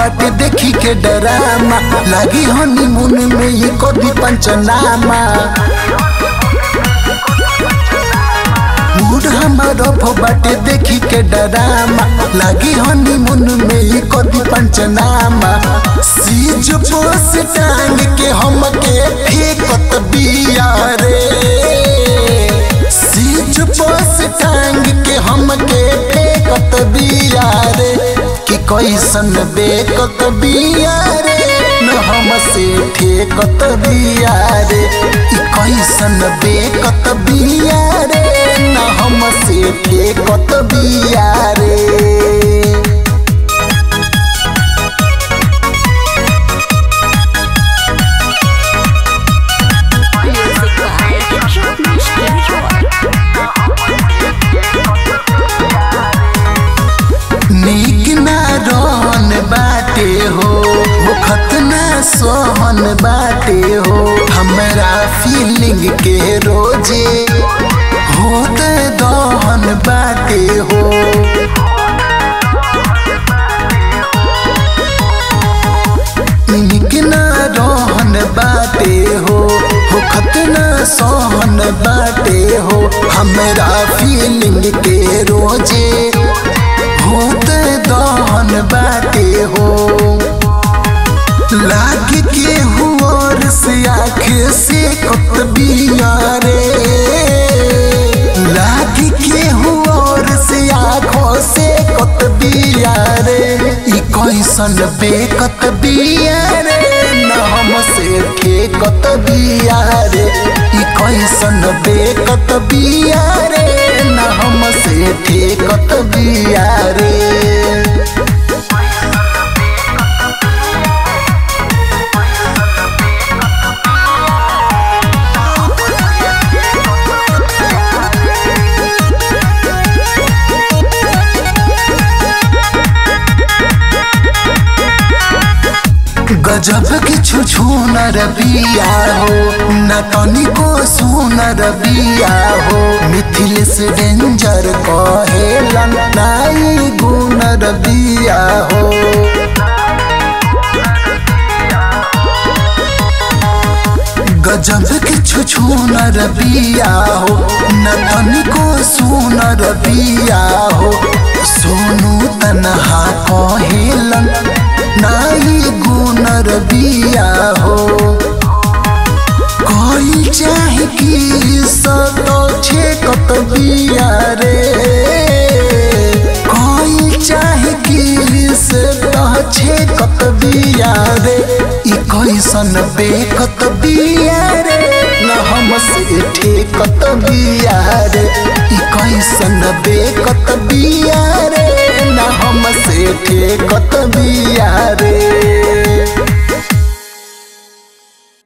बाटे देखी के डरामा लगी हनीमून में ये कदी पंचनामा मूड हमार ऑफ बाटे देखी के डरामा लगी हनीमून में ये कदी पंचनामा सीज पोस टांग के हमके फेंकत बिया रे सीज पोस टांग के हमके फेंकत बिया रे कि कैसन बेकत बिया रे न हमसे ठेकत बिया रे कि कैसन बेकत बिया रे न हमसे ठेकत बिया रे Music by Rajneesh Gilroy. नीक ना रहन बाटे हो मुखत ना सोहन बाटे हो हमरा फीलिंग के रोजे होत दहन बाटे हो नीक ना रहन बाटे हो मुखत ना सोहन बाटे हो हमरा फीलिंग के रोजे होत दहन बाटे हो लाग के हुआर से आँख से कत बिया रे लाग के हुआर से आँखों से कत बिया रे ई कैसन बेकत बिया रे न हमसे ठेकत बिया रे ई कैसन बेकत बिया रे न हमसे ठेकत बिया रे गजब किछु छूनर बिया हो न तनिको सुनर बिया हो मिथिलेश डेंजर कहेलन नाई गुनर बिया हो गजब किछु छूनर बिया हो न तनिको सुनर बिया हो सोनू तनहा कहेलन नाई गुनर बिया हो कोई चाहे कि सतो छेकत बिया रे कोई चाहे कि से छेकत बिया रे ई कैसन बेकत बिया रे न हमसे ठेकत बिया रे ई कैसन बेकत बिया रे न हमसे ठेकत